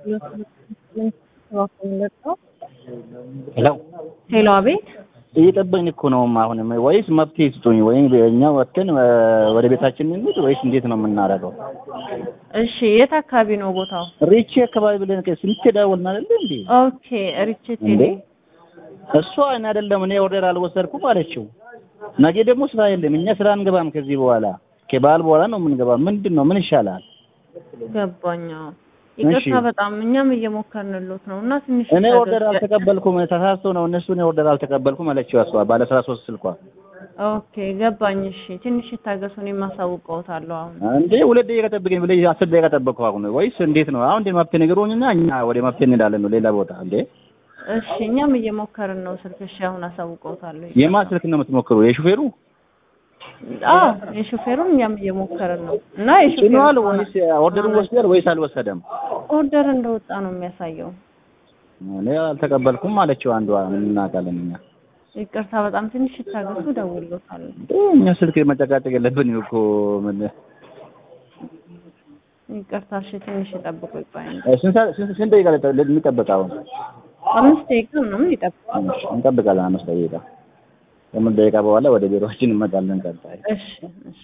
ሄሎ ሄሎ፣ አቤት። እየጠበቅን እኮ ነው። አሁንም ወይስ መፍትሄ ስጡኝ፣ ወይም እኛ ወጥተን ወደ ቤታችን እንሂድ ወይስ እንዴት ነው የምናደርገው? እሺ፣ የት አካባቢ ነው ቦታው? ሪቼ አካባቢ ብለን ስንት ደወልን አይደለ እንዴ? ኦኬ፣ ሪቼቴ እንዴ እሷ እኔ አይደለም እኔ ኦርደር አልወሰድኩም አለችው። ነገ ደግሞ ስራ የለም፣ እኛ ስራ አንገባም ከዚህ በኋላ ከበዓል በኋላ ነው የምንገባ። ምንድን ነው ምን ይሻላል? ገባኛ። ይቅርታ እሺ። በጣም እኛም እየሞከርንሎት ነው እና ትንሽ እኔ ኦርደር አልተቀበልኩም፣ ተሳስቶ ነው እነሱ እኔ ኦርደር አልተቀበልኩም አለችው። እሷ ባለ አስራ ሶስት ስልኳ ኦኬ፣ ገባኝ። እሺ፣ ትንሽ ይታገሱ፣ እኔም አሳውቀውታለሁ አሁን። እንዴ ሁለት ደቂቃ ጠብቀኝ ብለሽ አስር ደቂቃ ጠበቅኩ። አሁን ወይስ እንዴት ነው? አሁን እንደ መፍትሄ ንገሩኝና እኛ ወደ መፍትሄ እንሄዳለን ነው ሌላ ቦታ እንዴ? እሺ፣ እኛም እየሞከርን ነው። ስልክ እሺ፣ አሁን አሳውቀውታለሁ። የማን ስልክ ነው የምትሞክሩ? የሹፌሩ አዎ፣ የሾፌሩን እኛም እየሞከርን ነው እና ጭኗል የሾፌሩ ወይስ ኦርደሩን ወስዷል ወይስ አልወሰደም? ኦርደር እንደወጣ ነው የሚያሳየው። እኔ አልተቀበልኩም አለችው አንዷ። ምን እናውቃለን እኛ ይቅርታ በጣም ትንሽ ይታገሱ፣ እደውልሎታለሁ። እንዴ እኛ ስልክ መጨቃጨቅ የለብንም እኮ ምን ይቅርታ እሺ፣ ትንሽ ይጠብቁ ይባላል። ስንት ሰዓት- ስንት ስንት ደቂቃ ልንጠበቅ አሁን? አምስት ደቂቃ ምናምን ይጠብቁ። እሺ፣ እንጠብቃለን አምስት ደቂቃ። ከምን ደቂቃ በኋላ ወደ ቢሮአችን እንመጣለን ቀጣይ እሺ እሺ